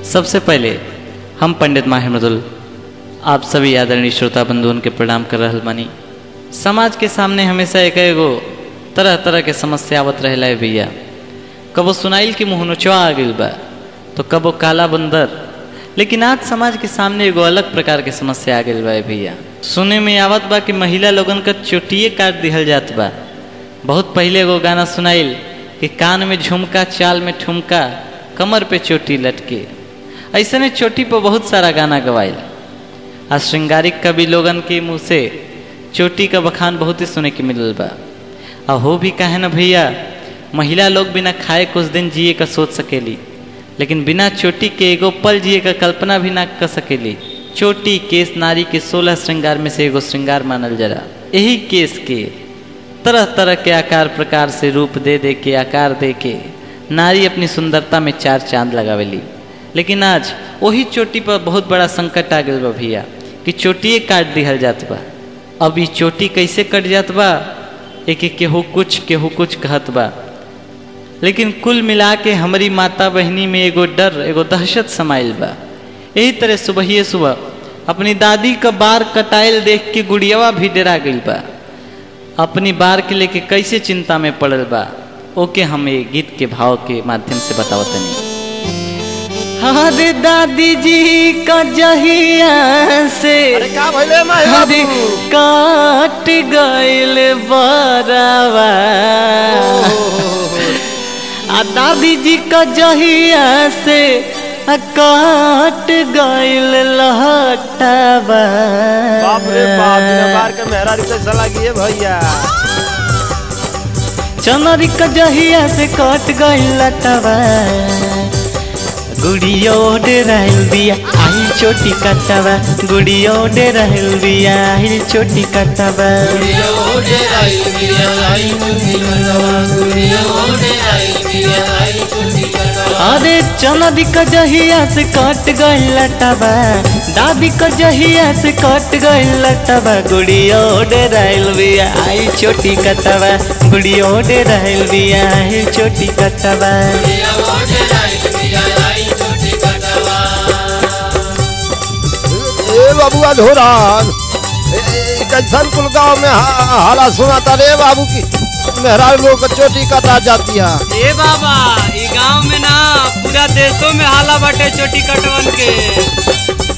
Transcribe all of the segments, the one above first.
सबसे पहले हम पंडित माहिर मृदुल आप सभी आदरणीय श्रोता बंधुओं के प्रणाम कर रहल बानी समाज के सामने हमेशा एक एगो तरह तरह के समस्या आवत रहेला है भैया कबो सुनाइल की मुँह नोचवा आ गइल बा तो कबो काला बंदर लेकिन आज समाज के सामने एगो अलग प्रकार के समस्या आ गइल बा है भैया सुने में आवत बा कि महिला लोगन का चोटिए काट दिहल जात बा बहुत पहले एगो गाना सुनाइल कि कान में झुमका चाल में ठुमका कमर पे चोटी लटके ऐसे ने चोटी पर बहुत सारा गाना गवाइल आ श्रृंगारिक कवि लोगन के मुंह से चोटी का बखान बहुत ही सुने के मिलल बा आ हो भी काहे न भैया महिला लोग बिना खाए कुछ दिन जिए का सोच सकेली लेकिन बिना चोटी के एगो पल जिए का कल्पना भी ना कर सकेली चोटी केस नारी के सोलह श्रृंगार में से एगो श्रृंगार मानल जरा यही केस के तरह तरह के आकार प्रकार से रूप दे दे के आकार दे के नारी अपनी सुंदरता में चार चांद लगावेली लेकिन आज वही चोटी पर बहुत बड़ा संकट आ गया बा भैया कि चोटिए काट दिहल जात बा अब ई चोटी कैसे कट जात बा एक एक केहू कुछ केहू कुछ कहत बा लेकिन कुल मिला के हमारी माता बहनी में एगो डर एगो दहशत समाइल बा यही तरह सुबह सुबह अपनी दादी का बार कटाइल देख के गुड़ियावा भी डरा गई बा अपनी बार के लेके कैसे चिंता में पड़ल बा ओके हम ये गीत के भाव के माध्यम से बतावत नहीं हरे दादी जी का जहिया से अरे का भइले माई हरे बाबू काट गइल बरावा आ दादी जी का जहिया से आ काट गइल लहटावा बाप रे बाप बिना बार के मेहरा रिश्ते चला गई भैया चनरी का जहिया से कट गइल लटावा गुड़ियो डेराइल बिया आई छोटी कटवा गुड़ियो डेराइल बिया आई छोटी कटवा अरे चनदी का जहिया से कट गइल लटावा दादी का जहिया से कट गइल लटावा गुड़ियो डेराइल बिया आई छोटी कटवा गुड़ियो डेराइल बिया आई छोटी कटवा ए बाबू धोरान कैसन कुल गाँव में हा- हाला सुनाता रे बाबू की मेहरा लोग के चोटी कटा जाती है ए बाबा ई गांव में ना पूरा देशों में हाला बाटे चोटी कटवन के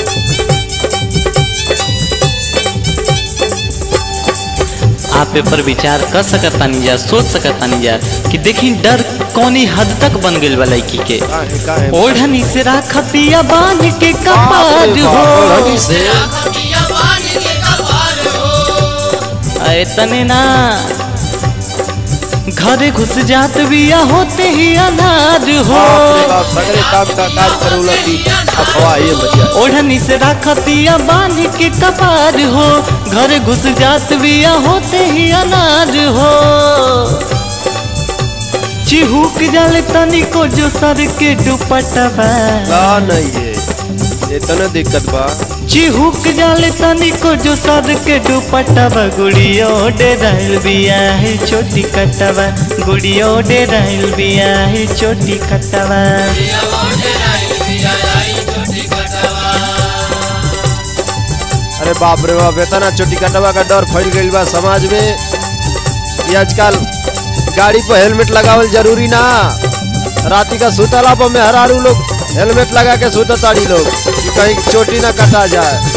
आप ए पर विचार कर सकतानी जा सोच सकतानी जा कि देखी डर कौनी हद तक बन गइल बा लड़की के काहे काहे ओढ़नी से राखतिया बांध के बाप कपार रे हो बाप, ओढ़नी से तने ना घरे घुस जात बिया होते ही अनाज हो बाप रे बाप सगरे काम का काज करू लगी अफवाह ये भैया ओढ़नी से राखतिया बांध के कपार हो घरे घुस जात बिया होते ही अनाज हो चिहुक जाले तनिको जो सर के दुपट्टा का नहीं है इतने दिक्कत बा चिहुक जाले तनिको जो सर के दुपट्टा गुड़ियो डेराइल बिया है छोटी कटवा गुड़ियो डेराइल बिया है छोटी कटवा अरे बाप रे बाप इतना चोटी कटवा का डर फैल गइल बा समाज में ये आजकल गाड़ी पर हेलमेट लगावल जरूरी ना राती का सुतला पर मेहरारू लोग हेलमेट लगा के सुत ताड़ी लोग कि कहीं चोटी ना कटा जाए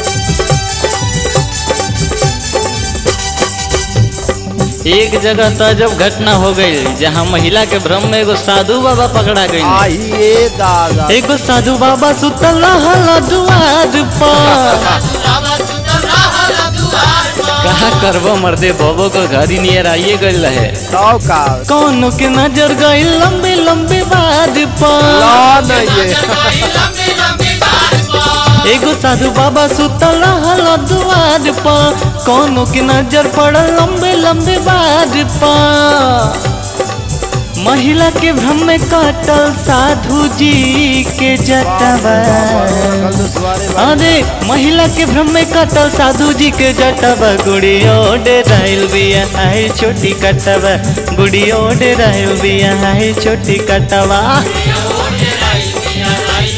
एक जगह तो जब घटना हो गई जहाँ महिला के भ्रम में एगो साधु बाबा पकड़ा गई आइए दादा एगो साधु बाबा सुतल रहल दुआर पर कहा करबो मर्दे बबो को घर ही नियर आइए गइल रहे ताव का कौनो के नजर गई लंबे लंबे बाद पर ला नहीं ये एगो साधु बाबा सुतल रहल दुआर पर कौनो के नजर पड़ल लंबे लंबे बाद पर महिला के भ्रम में कटल साधु जी के जटवा कल तो सवारे बा- अरे महिला के भ्रम में कटल साधु जी के जटवा गुड़ियो डेराइल बिया है छोटी कटवा गुड़ियो डेराइल बिया है छोटी कटवा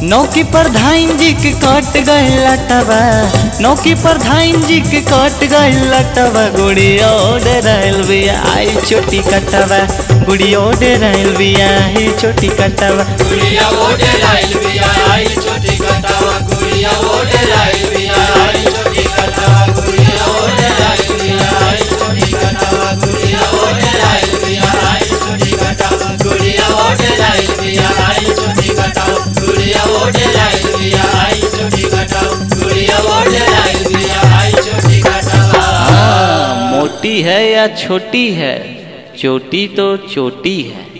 नौकी पर धाइन जी के कट गए लटवा नौकी पर धाइन जी के कट गए लटवा गुड़िया ओडे रहल बिया आई छोटी कटवा गुड़िया ओडे रहल बिया आई छोटी कटवा गुड़िया ओडे लाइल बिया आई छोटी कटावा गुड़िया ओडे लाइल बिया आई छोटी कटावा गुड़िया ओडे लाइल बिया आई छोटी कटावा गुड़िया ओडे लाइल बिया आई छोटी कटावा गुड़िया ओडे लाइल बिया आई छोटी कटावा गुड़िया ओडे लाइल बिया आई छोटी कटावा गुड़िया ओडे लाइल बिया आई छोटी कटावा हाँ, मोटी है या छोटी है चोटी तो चोटी है